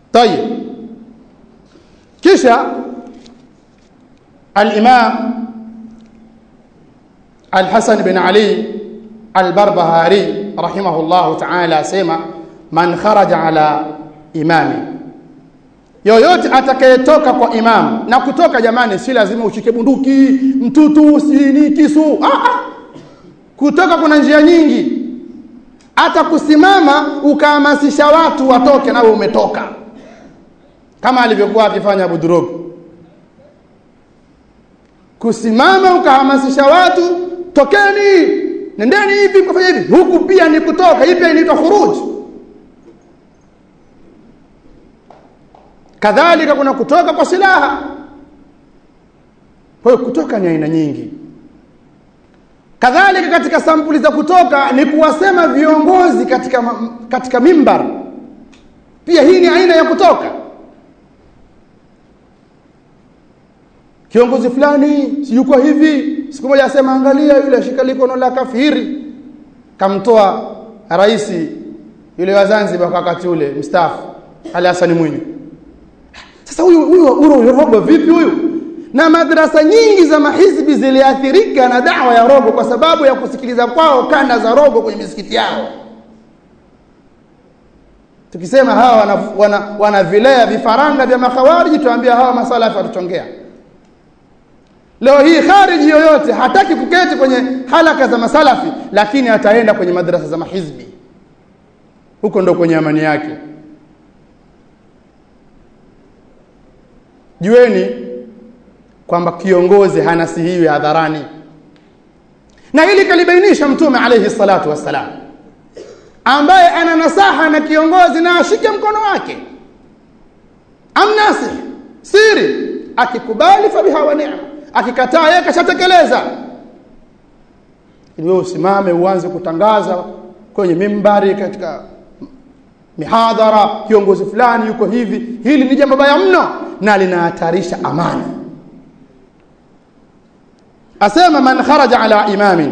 طيب kisha al-Imam Al-Hasan bin Ali Al-Barbahari rahimahullahu ta'ala asema man kharaja ala imami yoyote atakayetoka kwa imam na kutoka jamani si lazima ushike bunduki mtutu sini kisu ah, ah. kutoka kuna njia nyingi hata kusimama ukahamasisha watu watoke nawe umetoka kama alivyokuwa akifanya Abu Durog kusimama ukahamasisha watu tokeni nendeni hivi mkafanya hivi huku pia ni kutoka hii pia inaitwa khuruj kadhalika kuna kutoka kwa silaha kwa hiyo kutoka ni aina nyingi kadhalika katika sampuli za kutoka ni kuwasema viongozi katika katika mimbar pia hii ni aina ya kutoka kiongozi fulani si yuko hivi siku moja asema angalia yule shika likono la kafiri kamtoa rais yule wa Zanzibar kwa wakati ule mstaafu Ali Hassan Mwinyi sasa huyu huyu huyu robo vipi huyu na madrasa nyingi za mahizbi ziliathirika na dawa ya rogo kwa sababu ya kusikiliza kwao kanda za rogo kwenye misikiti yao tukisema hawa wana, wana, wana vilea vifaranga vya makhawariji tuambia hawa masalafi watuchongea leo hii khariji yoyote hataki kuketi kwenye halaka za masalafi lakini ataenda kwenye madrasa za mahizbi huko ndo kwenye amani yake jueni kwamba kiongozi hanasihiwi hadharani na hili kalibainisha mtume alayhi salatu wassalam ambaye ana nasaha na kiongozi na ashike mkono wake amnasih siri akikubali fabiha wa ni'ma akikataa yeye kashatekeleza ili wewe usimame uanze kutangaza kwenye mimbari katika mihadhara kiongozi fulani yuko hivi hili ni jambo baya mno na linahatarisha amani asema man kharaja ala imamin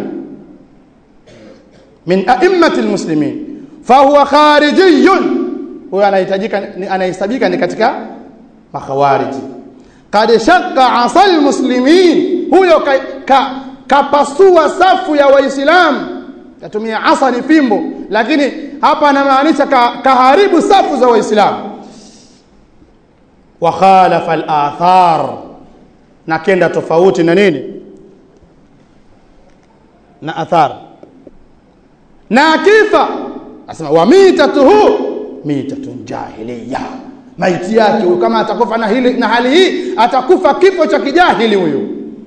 min a'immati almuslimin fahuwa kharijiyun huyo anahitajika anahesabika ni katika makhawariji qad shaqqa asal muslimin huyo ka, ka, kapasua safu ya waislamu tatumia asa ni fimbo lakini hapa anamaanisha ka, kaharibu safu za waislamu wa khalafa al-athar na kenda tofauti na nini na athar na akifa asema wa mitatuhu mitatun jahiliya maiti yake huyo kama atakufa na hili na hali hii atakufa kifo cha kijahili huyo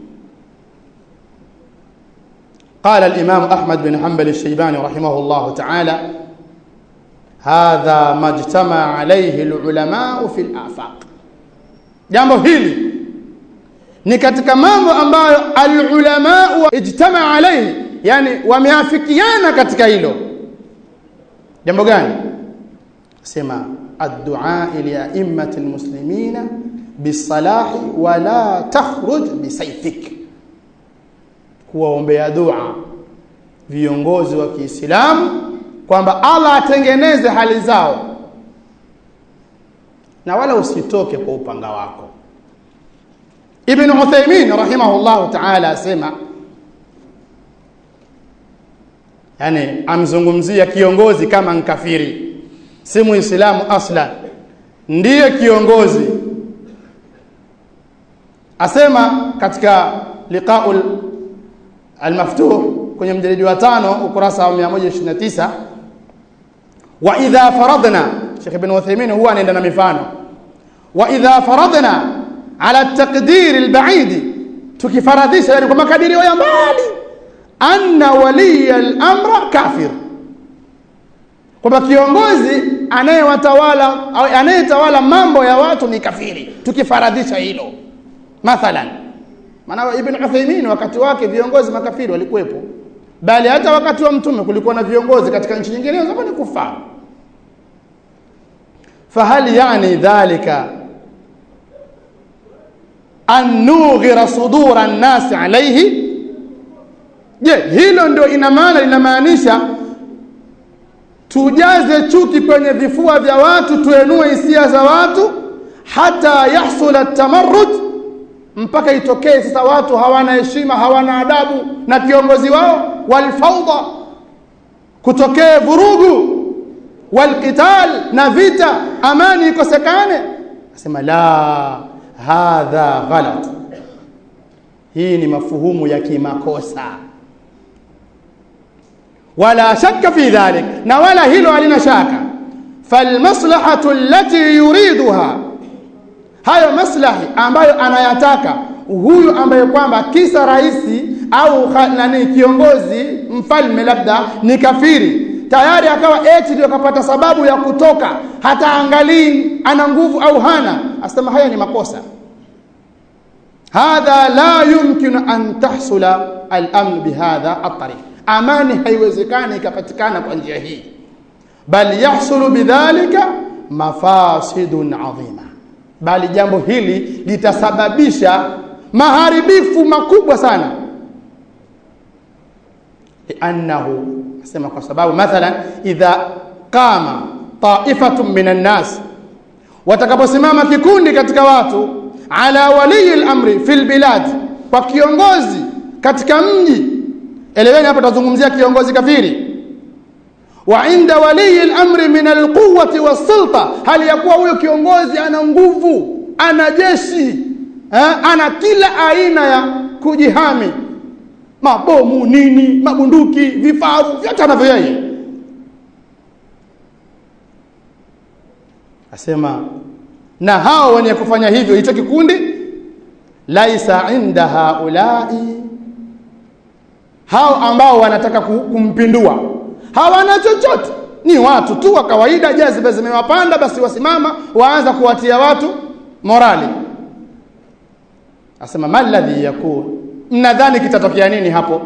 قال الإمام أحمد بن حنبل الشيباني رحمه الله تعالى هذا ما اجتمع عليه العلماء في الآفاق jambo hili ni katika mambo ambayo alulama ijtama alayhi yani wameafikiana katika hilo jambo gani sema addu'a li a'immati almuslimina bisalahi wa la takhruj bisayfik kuwaombea dua viongozi wa Kiislamu kwamba Allah atengeneze hali zao na wala usitoke kwa upanga wako Ibn Uthaymeen rahimahullahu ta'ala asema yani amzungumzia kiongozi kama nkafiri si muislamu aslan ndiye kiongozi asema katika liqaul almaftuh kwenye mjalidi wa tano ukurasa wa 129 wa idha faradna Sheikh Ibn Uthaymeen huwa anaenda na mifano wa idha faradna ala taqdir albaid tukifaradhisha yani kwa makadirio ya mbali anna waliya al-amra kafir kwamba kiongozi anayewatawala au anayetawala mambo ya watu ni kafiri tukifaradhisha hilo mathalan maana ibn Uthaymeen wakati wake viongozi makafiri walikuwepo bali hata wakati wa mtume kulikuwa na viongozi katika nchi nyingine zote ni kufara fahal yani dhalika an nughira sudura an-nas alayhi je hilo ndio ina maana linamaanisha tujaze chuki kwenye vifua vya watu tuenue hisia za watu hata yahsula tamarrud mpaka itokee sasa watu hawana heshima hawana adabu na kiongozi wao walfawda kutokee vurugu walqital na vita amani ikosekane asema la hadha ghalat hii ni mafuhumu ya kimakosa wala shakka fi dhalik na wala hilo halina shaka falmaslahatu allati yuriduha hayo maslahi ambayo anayataka huyu ambaye kwamba kisa raisi au nani kiongozi mfalme labda ni kafiri tayari akawa eti ndio kapata sababu ya kutoka hata angalii ana nguvu au hana asema haya ni makosa hadha la yumkinu an tahsula al-amn bihadha at-tariq amani haiwezekani ikapatikana kwa njia hii bal yahsulu bidhalika mafasidun adhima bali jambo hili litasababisha maharibifu makubwa sana liannahu asema kwa sababu mathalan idha qama ta'ifatun minan nas watakaposimama kikundi katika watu ala waliyi al-amri fil bilad kwa kiongozi katika mji eleweni hapa tutazungumzia kiongozi kafiri wa inda waliyi al-amri min al-quwwati was-sulta hali ya kuwa huyo kiongozi ana nguvu ana jeshi eh, ana kila aina ya kujihami mabomu nini mabunduki vifaru vyote anavyo yeye asema na hao wenye kufanya hivyo hicho kikundi laisa inda haulai hao ambao wanataka kumpindua hawana chochote ni watu tu wa kawaida jaziba zimewapanda basi wasimama waanza kuwatia watu morali asema maladhi yakun mnadhani kitatokea nini hapo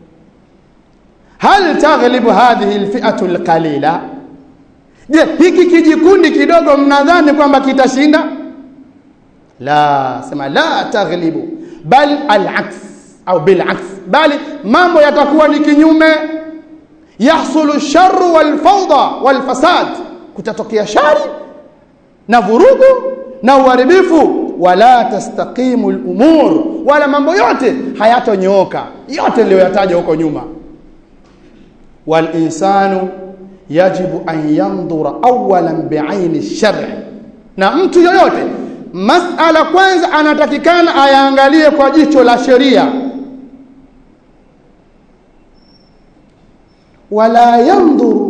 hal taghlibu hadhihi alfi'atu alqalila je hiki kijikundi kidogo mnadhani kwamba kitashinda la sema la taghlibu bal alaks au bilaks bali mambo yatakuwa ni kinyume yahsulu sharru walfawda walfasad kutatokea shari na vurugu na uharibifu wala tastaqimu al-umur wala mambo yote hayatonyooka yote niliyoyataja huko nyuma wal insanu yajibu an yandhura awalan bi'aini ash-shar' na mtu yoyote masala kwanza anatakikana ayaangalie kwa jicho la sheria wala yandhur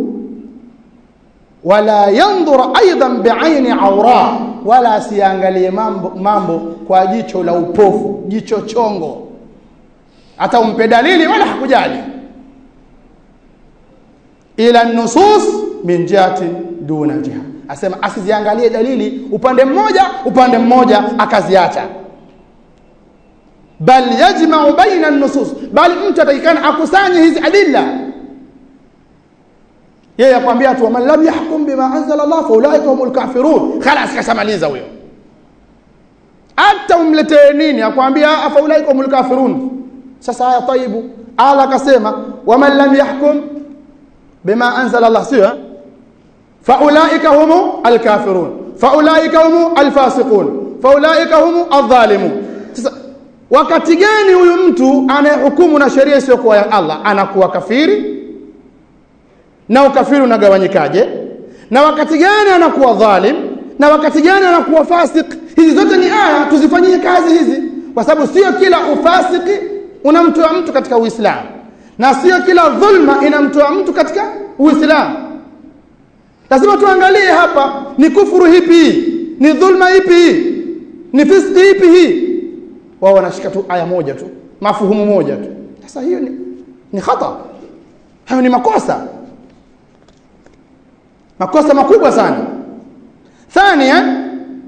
wala yandhur aidan bi'aini awra wala asiangalie mambo, mambo kwa jicho la upofu jicho chongo hata umpe dalili wala hakujali ila nusus min jihati duna jiha asema asiziangalie dalili upande mmoja upande mmoja akaziacha bal yajma'u baina nusus bali mtu atakikana akusanye hizi adilla yeye akwambia tu man lam yahkum bima anzala Allah fa ulaika humul kafirun khalas kashamaliza huyo hata umletee nini akwambia fa ulaika humul kafirun sasa haya taibu ala akasema waman lam yahkum bima anzala Allah sio fa ulaika humu alkafirun fa ulaika humu alfasiqun fa ulaika humu adh-dhalimun sasa wakati gani huyu mtu anayehukumu na sheria isiyokuwa ya Allah anakuwa kafiri na ukafiri unagawanyikaje na wakati gani anakuwa dhalim na wakati gani anakuwa fasik hizi zote ni aya tuzifanyie kazi hizi kwa sababu sio kila ufasiki unamtoa mtu katika uislamu na sio kila dhulma inamtoa mtu katika uislamu lazima tuangalie hapa ni kufuru hipi ni dhulma ipi ni fiski ipi hii wao wanashika tu aya moja tu mafuhumu moja tu sasa hiyo ni, ni khata hayo ni makosa makosa makubwa sana thania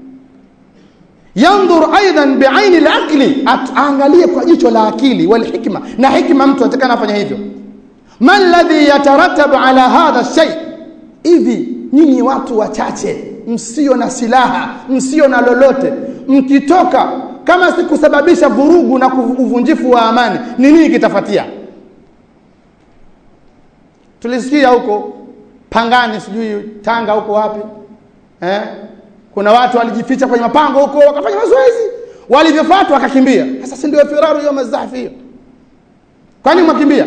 yandur aidan biaini alaqli aangalie kwa jicho la akili wal hikma na hikma mtu atakana afanya hivyo man alladhi yatarattabu ala hadha shay hivi nyinyi watu wachache msio na silaha msio na lolote mkitoka kama si kusababisha vurugu na uvunjifu wa amani ni nini kitafatia tulisikia huko Pangani sijui Tanga huko wapi eh? Kuna watu walijificha kwenye mapango huko wakafanya mazoezi, walivyofuatwa wakakimbia. Sasa si ndio firaru ya mazahfi hiyo? Kwani mwakimbia?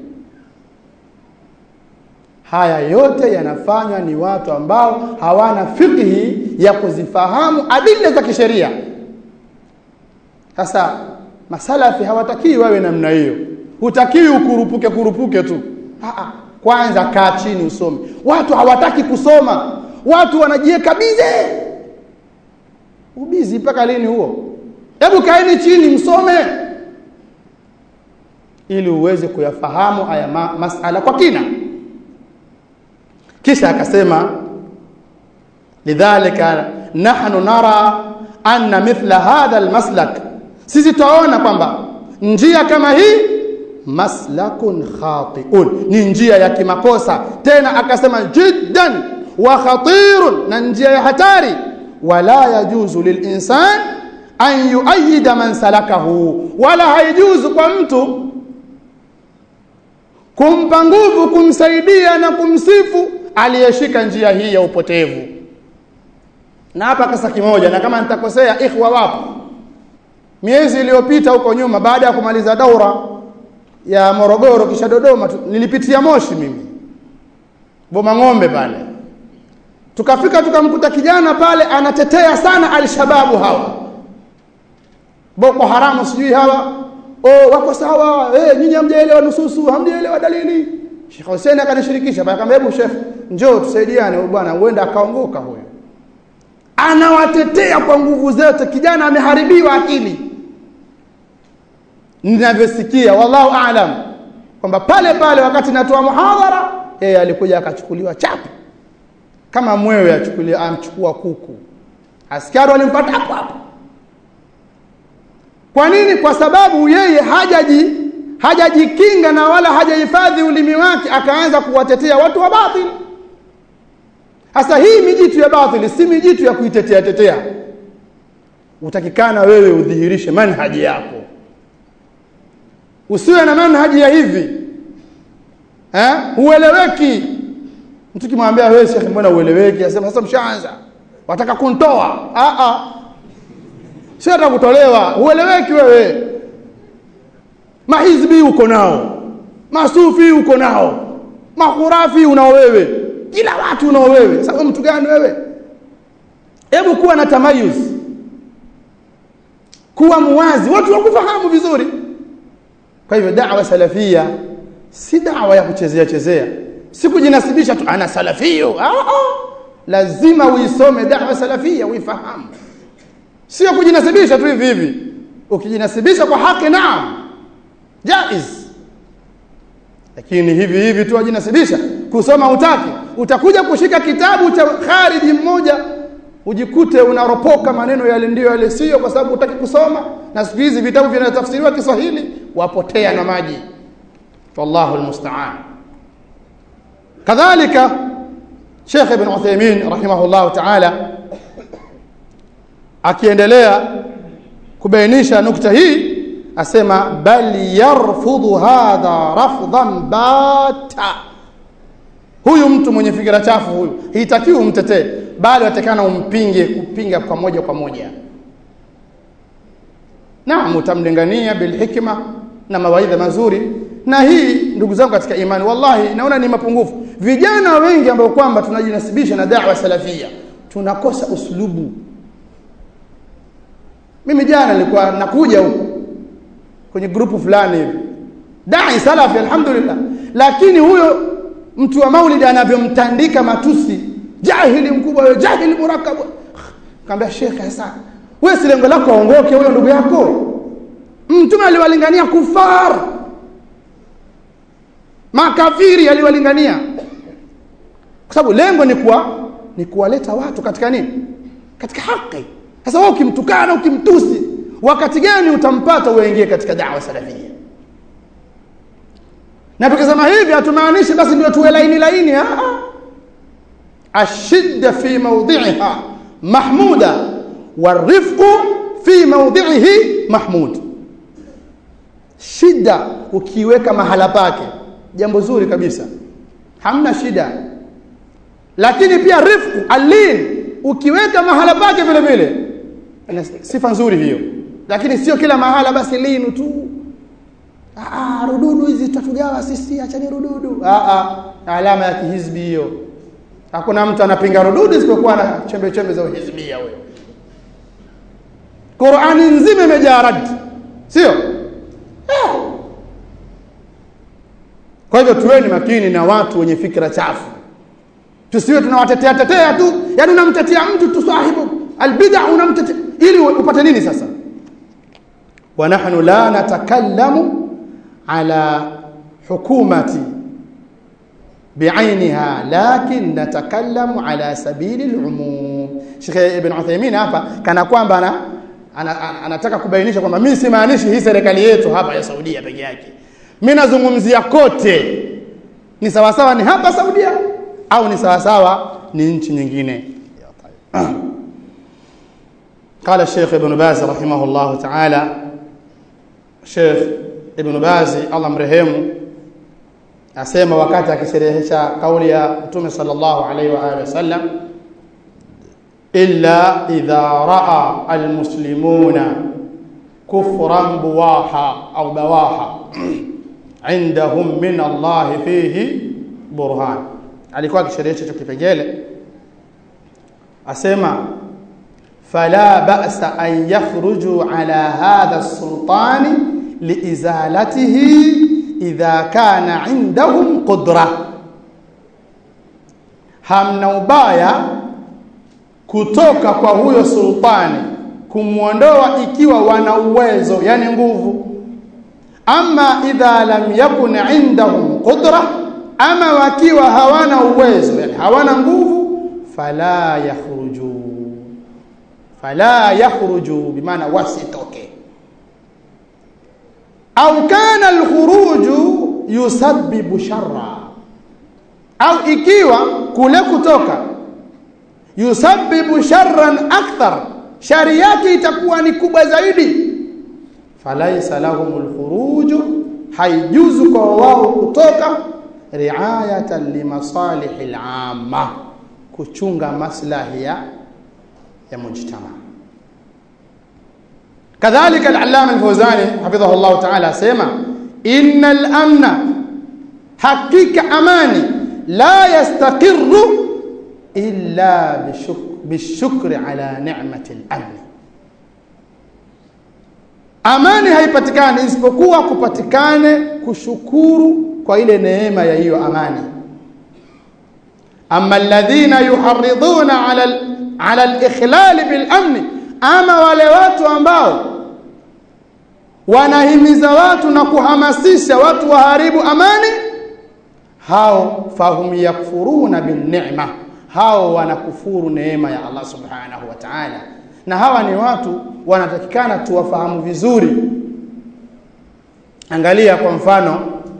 Haya yote yanafanywa ni watu ambao hawana fikhi ya kuzifahamu adila za kisheria. Sasa masalafi hawatakiwi wawe namna hiyo, hutakiwi ukurupuke kurupuke tu. Aa, kwanza kaa chini usome. Watu hawataki kusoma, watu wanajiweka bize. Ubizi mpaka lini huo? Hebu kaeni chini msome, ili uweze kuyafahamu haya ma masala kwa kina. Kisha akasema lidhalika nahnu nara anna mithla hadha almaslak, sisi twaona kwamba njia kama hii maslakun khati'un, ni njia ya kimakosa. Tena akasema jiddan wa khatirun, na njia ya hatari. Wala yajuzu lilinsan an yuayida man salakahu, wala haijuzu kwa mtu kumpa nguvu, kumsaidia na kumsifu aliyeshika njia hii ya upotevu. Na hapa kasa kimoja, na kama nitakosea, ikhwa wapo, miezi iliyopita huko nyuma, baada ya kumaliza daura ya Morogoro kisha Dodoma, nilipitia Moshi mimi Boma Ng'ombe pale, tukafika tukamkuta kijana pale anatetea sana alshababu hawa Boko Haramu sijui hawa oh, wako sawa eh, nyinyi hamjaelewa nususu, hamjaelewa dalili. Sheikh Hussein akanishirikisha, akamwambia hebu Sheikh, njoo tusaidiane bwana, huenda akaongoka huyo. Anawatetea kwa nguvu zote, kijana ameharibiwa akili. Ninavyosikia, wallahu aalam, kwamba pale pale wakati natoa muhadhara, yeye alikuja akachukuliwa chapu kama mwewe achukulia amchukua kuku, askari walimpata hapo hapo. Kwa nini? Kwa sababu yeye hajaji hajajikinga na wala hajahifadhi ulimi wake, akaanza kuwatetea watu wa batili. Sasa hii mijitu ya batili si mijitu ya kuitetea tetea. Utakikana wewe udhihirishe manhaji yako, usiwe na manhaji ya hivi eh, ueleweki. Mtu kimwambia wewe shekhi, mbona ueleweki? Asema sasa mshaanza, wataka kuntoa. Ah ah, sio hata kutolewa, ueleweki wewe. Mahizbi uko nao, masufi uko nao, makhurafi unao wewe, kila watu unao wewe. Sasa mtu gani wewe? Hebu kuwa na tamayuz, kuwa muwazi, watu wakufahamu vizuri. Kwa hivyo da'wa salafia si da'wa ya kuchezea chezea, si kujinasibisha tu ana salafio. Ah, ah. Lazima uisome da'wa salafia uifahamu, sio kujinasibisha tu hivi hivi. Ukijinasibisha kwa haki, naam jaiz, lakini hivi hivi tu wajinasibisha kusoma utaki, utakuja kushika kitabu cha khariji mmoja ujikute unaropoka maneno yale ndiyo yale sio, kwa sababu utaki kusoma. Na siku hizi vitabu vinatafsiriwa Kiswahili, wapotea na maji. Wallahu almusta'an. Kadhalika Sheikh Ibn Uthaymeen rahimahullahu ta'ala akiendelea kubainisha nukta hii asema bal yarfudhu hadha rafdhan bata, huyu mtu mwenye fikira chafu huyu hitakiwi umtetee, bali watakana umpinge, kupinga kwa moja kwa moja. Naam, utamlingania bilhikma na mawaidha mazuri. Na hii ndugu zangu katika imani, wallahi naona ni mapungufu. Vijana wengi ambao kwamba tunajinasibisha na da'wa salafia tunakosa uslubu. Mimi jana nilikuwa nakuja huku kwenye grupu fulani hivi dai salafi, alhamdulillah, lakini huyo mtu wa maulidi anavyomtandika matusi, jahili mkubwa wewe, jahili murakkab. Kaambia shekhe, sasa wewe si lengo lako aongoke huyo ndugu yako? Mtume aliwalingania kufar, makafiri aliwalingania, kwa sababu lengo ni kuwa ni kuwaleta watu katika nini? Katika haki. Sasa wewe ukimtukana, ukimtusi wakati gani utampata uingie katika da'wa salafia? Na tukisema hivi hatumaanishi basi ndio tuwe laini laini. Ashidda fi mawdhi'iha mahmuda warifqu fi mawdhi'ihi mahmud. Shida ukiweka mahala pake, jambo zuri kabisa, hamna shida. lakini pia rifqu alin ukiweka mahala pake vile vile ina sifa nzuri hiyo lakini sio kila mahala basi linu tu ah rududu hizi tutatugawa sisi achani rududu ah ah alama ya kihizbi hiyo hakuna mtu anapinga rududu isipokuwa na chembe chembe za uhizbia wewe Qur'ani nzima imejaa rad sio eh. kwa hivyo tuweni makini na watu wenye fikra chafu tusiwe tunawatetea tetea tu yani unamtetea mtu tu sahibu albid'a unamtetea ili upate nini sasa wa nahnu la natakallamu ala hukumati بعينها لكن نتكلم على سبيل العموم Sheikh Ibn Uthaymeen hapa kana kwamba ana anataka kubainisha kwamba mimi simaanishi hii serikali yetu hapa ya Saudia peke yake mimi nazungumzia kote ni sawa sawa ni hapa Saudia au ni sawa sawa ni nchi nyingine قال الشيخ ابن باز رحمه الله تعالى الشيخ ابن باز الله مرحمه asema wakati akisherehesha kauli ya Mtume sallallahu alaihi wa alihi wasallam illa idha raa almuslimuna kufran buwaha au bawaha indahum min Allah fihi burhan alikuwa akisherehesha hicho kipengele asema fala ba'sa an yakhruju ala hadha as-sultani liizalatihi idha kana indahum qudra hamna ubaya kutoka kwa huyo sultani kumwondoa ikiwa wana uwezo yani nguvu ama idha lam yakun indahum qudra ama wakiwa hawana uwezo yani hawana nguvu fala yakhruju fala yakhruju bimaana wasitoke au kana alkhuruju yusabbibu sharra au ikiwa kule kutoka yusabbibu sharran akthar shari yake itakuwa ni kubwa zaidi falaisa lahumul khuruju haijuzu kwa wao kutoka riayatan limasalihil amma kuchunga maslahi ya ya mujtama كذلك العلامة الفوزاني حفظه الله تعالى سيما إن الأمن حقيقة أماني لا يستقر إلا بشكر, بالشكر على نعمة الأمن amani haipatikani isipokuwa kupatikane kushukuru kwa ile neema ya hiyo amani amma alladhina yuharriduna ala ala al-ikhlal bil amni ama wale watu ambao wanahimiza watu na kuhamasisha watu waharibu amani hao fahum yakfuruna bin ni'ma hao wanakufuru neema ya Allah subhanahu wa ta'ala na hawa ni watu wanatakikana tuwafahamu vizuri angalia kwa mfano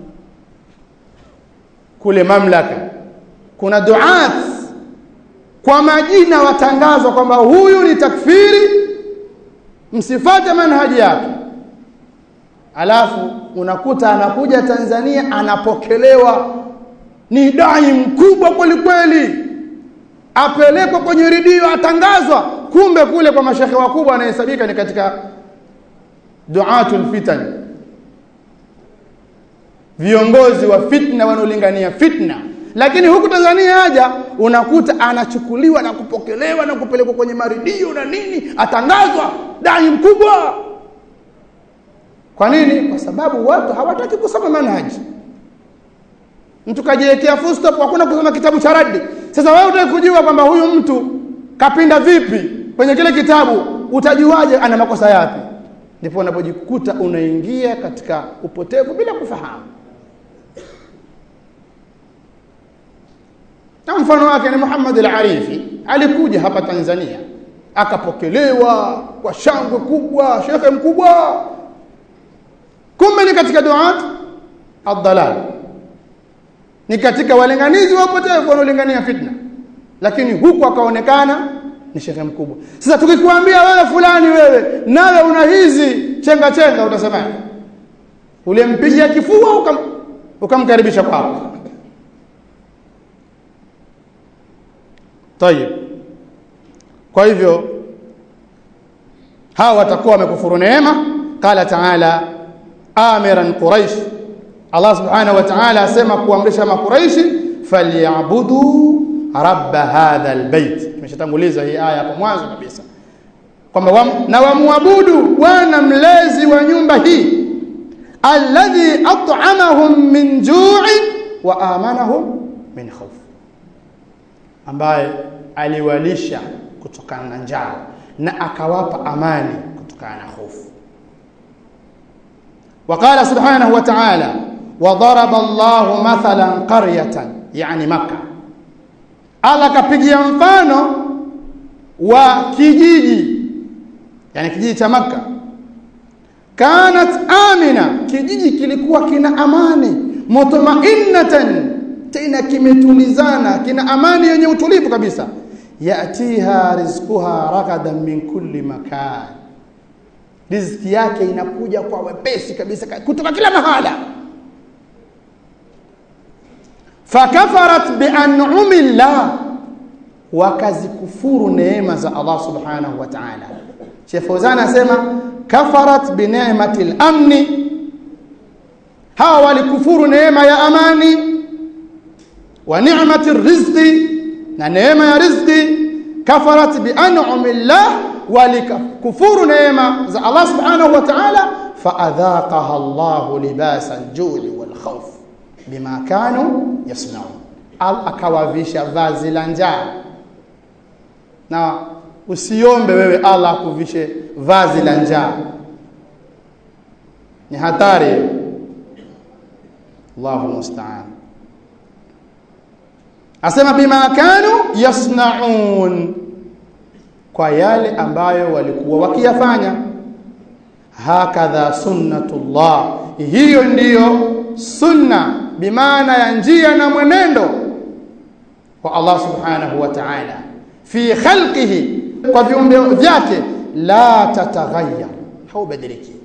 kule mamlaka kuna duat kwa majina watangazwa kwamba huyu ni takfiri msifate manhaji yake alafu unakuta anakuja Tanzania anapokelewa ni dai mkubwa kweli kweli apelekwa kwenye redio atangazwa kumbe kule kwa mashehe wakubwa anahesabika ni katika duatul fitan viongozi wa fitna wanaolingania fitna lakini huku Tanzania haja unakuta anachukuliwa na kupokelewa na kupelekwa kwenye maridio na nini atangazwa dai mkubwa kwa nini kwa sababu watu hawataki kusoma manhaji mtu kajiwekea full stop hakuna kusoma kitabu cha radi sasa wewe utaki kujua kwamba huyu mtu kapinda vipi kwenye kile kitabu utajuaje ana makosa yapi ndipo unapojikuta unaingia katika upotevu bila kufahamu na mfano wake ni Muhammad al-Arifi alikuja hapa Tanzania akapokelewa kwa shangwe kubwa shekhe mkubwa kumbe ni katika duat ad-dalal ni katika walinganizi wa upotevu wanaolingania fitna lakini huku akaonekana ni shekhe mkubwa sasa tukikwambia wewe fulani wewe nawe una hizi chenga chenga utasemaje ulimpigia kifua ukam, ukamkaribisha kwako tayib kwa hivyo hawa watakuwa wamekufuru neema qala taala amiran quraish Allah subhanahu wa ta'ala asema kuamrisha makuraishi falyabudu rabb hadha albayt tumeshatanguliza hii aya hapo mwanzo kabisa kwamba wam, na wamwabudu bwana mlezi wa nyumba hii alladhi at'amahum min ju'in wa amanahum min khawf ambaye aliwalisha kutokana na njaa na akawapa amani kutokana na hofu وقال سبحانه وتعالى وضرب الله مثلا قرية يعني مكة Allah kapigia mfano wa kijiji yani kijiji cha Makka kanat amina kijiji kilikuwa kina amani mutma'innatan tena kimetulizana kina amani yenye utulivu kabisa yatiha rizquha ragadan min kulli makan riziki yake inakuja kwa wepesi kabisa kutoka kila mahala fakafarat bian'umi llah wakazikufuru neema za Allah subhanahu wa ta'ala Sheikh Fawzan anasema kafarat bi ni'mati al-amni hawa walikufuru neema ya amani wa ni'mati rizqi na neema ya rizqi kafarat bi an'ami llah walikufuru neema za Allah subhanahu wa ta'ala faadhaqaha Allah libasa al-ju'i wal khawf bima kanu yasnaun al akawavisha vazi la njaa na usiombe wewe Allah akuvishe vazi la njaa ni hatari Allahu musta'an asema bima kanu yasnaun kwa yale ambayo walikuwa wakiyafanya hakadha sunnatullah hiyo ndiyo sunna bimaana ya njia na mwenendo wa Allah subhanahu wa ta'ala fi khalqihi kwa viumbe vyake la tataghayyar haubadiliki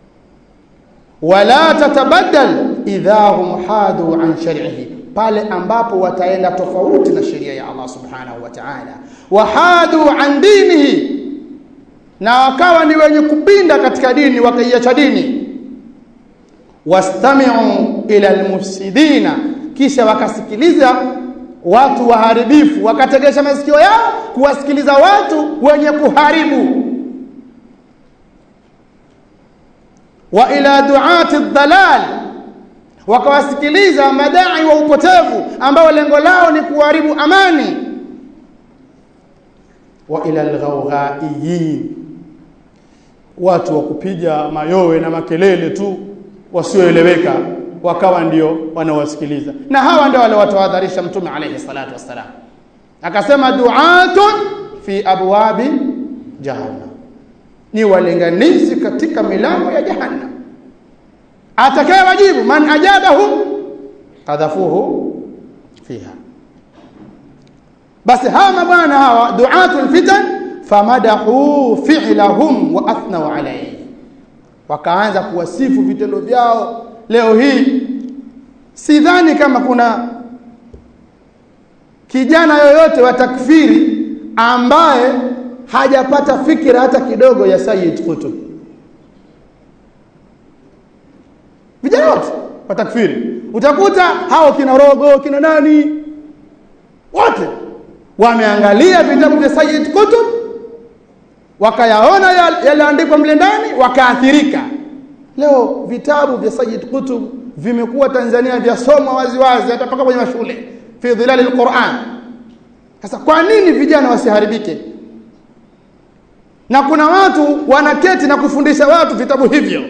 wala tatabaddal idha hum hadu an shar'ihi pale ambapo wataenda tofauti na sheria ya Allah subhanahu wa ta'ala wahadu an dinihi na wakawa ni wenye kupinda katika dini wakaiacha dini wastami'u ila almufsidina kisha wakasikiliza watu waharibifu wakategesha masikio yao kuwasikiliza watu wenye kuharibu wa ila duati dhalal wakawasikiliza madai wa upotevu ambao lengo lao ni kuharibu amani wa ila alghawghaiyin watu wa kupiga mayowe na makelele tu wasioeleweka wakawa ndio wanawasikiliza na hawa ndio wale watawahadharisha mtume alayhi salatu wassalam akasema du'atun fi abwabi jahannam ni walinganizi katika milango ya jahannam atakaye wajibu man ajabahu qadhafuhu fiha basi hawa mabwana hawa du'atul fitan famadahu fi'lahum wa athnau alayhi wakaanza kuwasifu vitendo vyao leo hii sidhani kama kuna kijana yoyote wa takfiri ambaye hajapata fikira hata kidogo ya Sayyid Qutb vijana wote wa takfiri utakuta hao kina rogo kina nani wote wameangalia vitabu vya Sayyid Qutb wakayaona yaliandikwa mle ndani wakaathirika leo vitabu vya Sayyid Qutb vimekuwa Tanzania vyasomwa waziwazi hata mpaka kwenye mashule fi dhilali alquran sasa kwa nini vijana wasiharibike na kuna watu wanaketi na kufundisha watu vitabu hivyo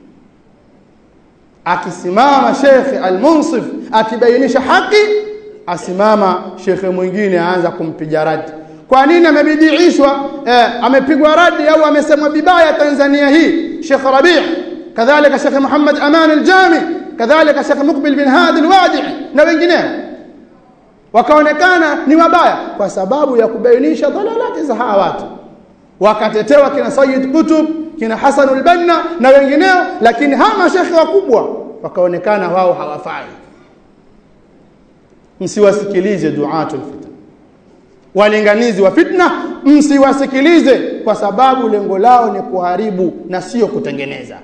akisimama shekhe almunsif akibainisha haki asimama shekhe mwingine aanza kumpiga radi kwa nini amebidiishwa eh, amepigwa radi au amesemwa vibaya Tanzania hii Sheikh Rabi' kadhalika Sheikh Muhammad Aman al-Jami kadhalika Sheikh Muqbil bin Hadi al-Wadi' na wengineo wakaonekana ni wabaya kwa sababu ya kubainisha dhalalati za hawa watu wakatetewa kina Sayyid Qutb kina Hassan al-Banna na wengineo lakini hawa mashekhe wakubwa wakaonekana wao hawafai msiwasikilize duatul fitan walinganizi wa fitna msiwasikilize kwa sababu lengo lao ni kuharibu na sio kutengeneza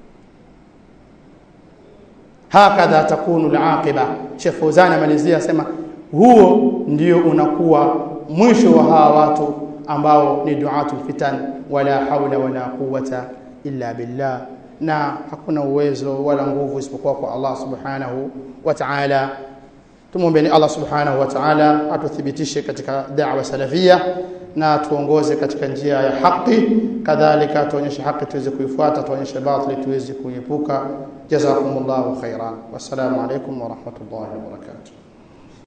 hakadha takunu alaqiba Sheikh Fauzan amalizia asema huo ndio unakuwa mwisho wa hawa watu ambao ni duatul fitan wala haula wala quwata illa billah na hakuna uwezo wala nguvu isipokuwa kwa Allah subhanahu wa ta'ala tumwombeni Allah subhanahu wa ta'ala atuthibitishe katika da'wa salafia na tuongoze katika njia ya haki kadhalika tuonyeshe haki tuweze kuifuata tuonyeshe batili tuweze kuiepuka jazakumullahu khairan wassalamu alaikum wa rahmatullahi wa barakatuh